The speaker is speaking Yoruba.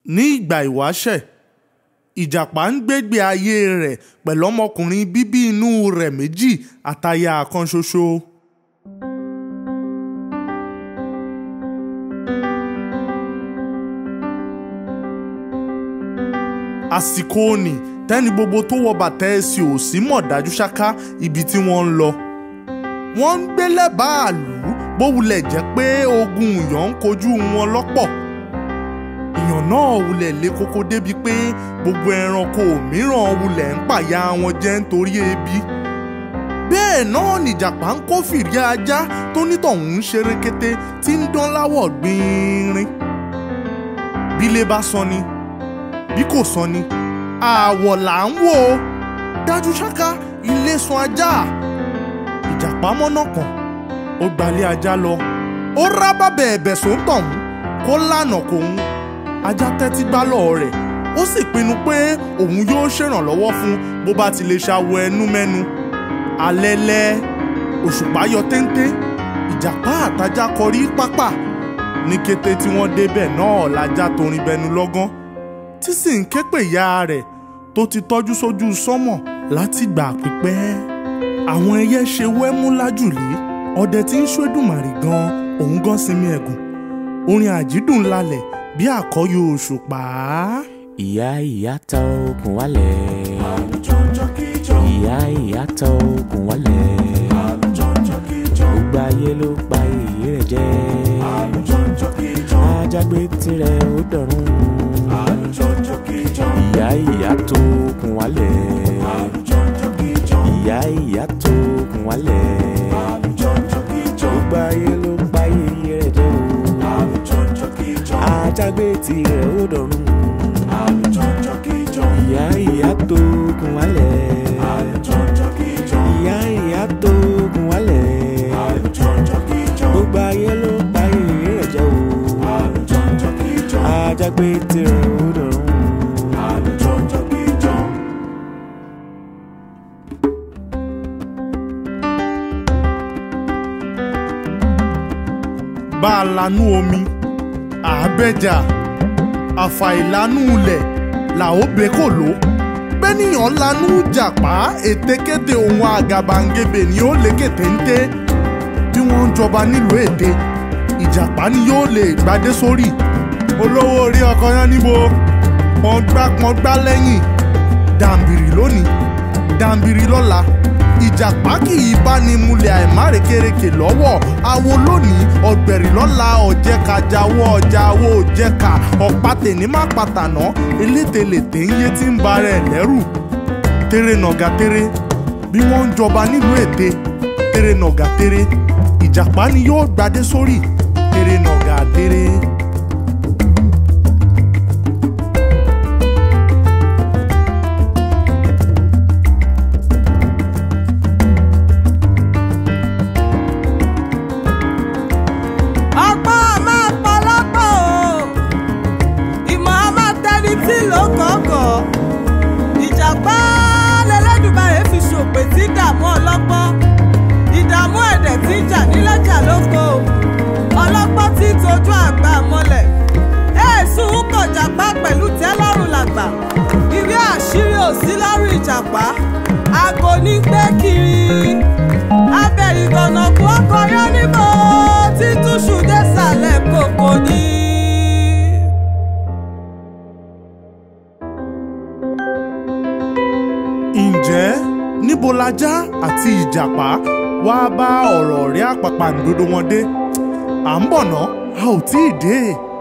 ní ìgbà ìwáṣẹ̀ ìjàpá ń gbégbé ayé rẹ̀ pẹ̀lú ọmọkùnrin bíbí inú rẹ̀ méjì àtaya kan ṣoṣo. àsìkò òní tẹ́ni gbogbo tó wọ bàtà ẹsẹ̀ òsì mọ̀ dájú ṣáká ibi tí wọ́n ń lọ. wọ́n ń gbé lẹ́bàá àlù bó wulẹ̀ jẹ́ pé ogun ìyàn ń kojú wọn lọ́pọ̀. ìyàn náà wulẹ̀ lé koko débi pé gbogbo ẹranko mìíràn wulẹ̀ ń pàyà wọn jẹ nítorí ebi. bẹ́ẹ̀ náà nìjàpá ń kó fìrí ajá tó nítọ̀hún ń ṣeré kété tí ń dán láwọ̀ gbìnrín. bílé bá sọ ni bí kò sọ ni àwọ̀ là ń wò ó dájú ṣáká ilé sun ajá ìjàpá mọ́nà kan ó gbalẹ̀ ajá lọ ó rá bàbẹ̀ ẹ̀bẹ̀ sóńtọ̀hún kó lànà kòun ajá tẹ́tí gbálọ̀ rẹ̀ ó sì pinnu pé òun yóò ṣèrànlọ́wọ́ fún bó bá ti lè ṣàwọ ẹnu mẹ́nu alẹ́lẹ́ òṣùpá yọ téńté ìjàpá àtajá kọrí pápá ní kété tí wọ́n débẹ̀ náà lajá torin bẹnu lọ́gán tí sì ń ké pè ya rẹ̀ tó ti tọ́jú sójú sánmọ̀ látìgbà pípẹ́. àwọn ẹyẹ ṣe wẹ́mú lájùlé ọdẹ tí ń ṣódùmarè gan òun gan sinmi ẹ̀gùn orin àjídùn lálẹ̀ bí àkọ́yọ òṣùpá. ìyá ìyá ta okùn wálẹ̀. ìyá ìyá ta okùn wálẹ̀. gbogbo ayé ló pa èyí rẹ̀ jẹ́. ajágbé tirẹ̀ ó dọ̀rùn ìyá ìyá tó kùn wálẹ̀. ìyá ìyá tó kùn wálẹ̀. gbogbo ayé ló ń pa iye rẹ̀ jẹ́ o. ajágbé tirẹ̀ ó dọ̀rùn. ìyá ìyá tó kùn wálẹ̀. ìyá ìyá tó kùn wálẹ̀. gbogbo ayé ló ń pa iye rẹ̀ jẹ́ o. ajágbé tirẹ̀ ó dọ̀rùn. bá a lanú omi àbẹ́jà àfàìlanú ilẹ̀ là ó bẹ́ kò ló bẹ́nìyàn lanú jàpá ètekéte ohun àgàbàǹgebè ni ó lékè téńté bí wọ́n ń jọba nílùú èdè ìjàpá ni yóò lè gbadé sórí olówó orí ọkọ yẹn níbo pọ́ngbá pọ́ngbá lẹ́yìn dàǹbìrì lónìí dàǹbìrì lọ́la ìjàpá kì í bá ní múlẹ̀ àìmárekereke lọ́wọ́ awo lónìí ọ̀gbẹ̀rì lọ́la ọ̀jẹ̀ka jáwọ́ ọjà owó òjẹ̀ka ọ̀pá tèní má pàtànà elételèté ń yé tí ń ba rẹ̀ lẹ́rù tèrè nàgà tèrè bí wọ́n ń jọba nílùú èdè tèrè nàgà tèrè ìjàpá ni yóò gbadé sórí tèrè nàgà tèrè. ọgbọ́n a máa pọlọ́pọ̀ o ìmọ̀ a máa tẹni tí ló kọ̀ọ̀kọ̀ ìjàpá lẹ́lẹ́dùmarè fi ṣòpè tí dààmú ọlọ́gbọ́n ìdààmú ẹ̀dẹ̀ tí ń jà nílẹ̀jà lóko ọlọ́gbọ́n tí tójú àgbà mọ́lẹ̀ èèsùn kọjàpá pẹ̀lú tẹ́lọ́rùn làgbà ìwé àṣírí ò sí lọ́rùn ìjàpá aago ní gbé kiri abẹ́rìgànnà kú ọkọ̀ yọ níbo títúṣù désàlẹ̀ kòkò ní. ǹjẹ́ níbo lajá àti ìjàpá wá bá ọ̀rọ̀ ọ̀rẹ́ àpàpàǹdodo wọn dé à ń bọ̀ ná a ò tí ì dé.